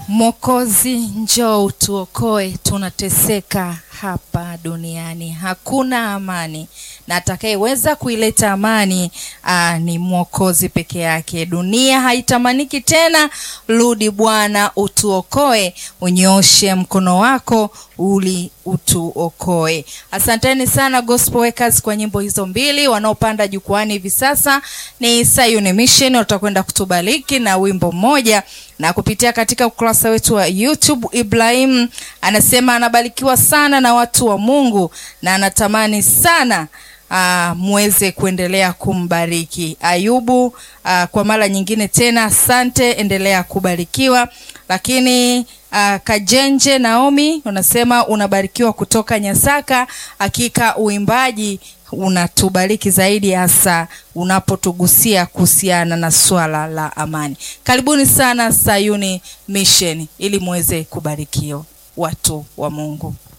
Mwokozi, njoo utuokoe, tunateseka hapa duniani, hakuna amani, na atakayeweza kuileta amani aa, ni Mwokozi peke yake. Dunia haitamaniki tena. Rudi Bwana, utuokoe, unyoshe mkono wako uli utuokoe. Asanteni sana Gospel Workers kwa nyimbo hizo mbili. Wanaopanda jukwani hivi sasa ni Sayuni Mission, watakwenda kutubariki na wimbo mmoja na kupitia katika ukurasa wetu wa YouTube. Ibrahim anasema anabarikiwa sana na watu wa Mungu na anatamani sana uh, muweze kuendelea kumbariki. Ayubu uh, kwa mara nyingine tena asante, endelea kubarikiwa. Lakini uh, Kajenje Naomi unasema unabarikiwa kutoka Nyasaka. Hakika uimbaji unatubariki zaidi, hasa unapotugusia kuhusiana na swala la amani. Karibuni sana Sayuni Mission ili muweze kubarikiwa watu wa Mungu.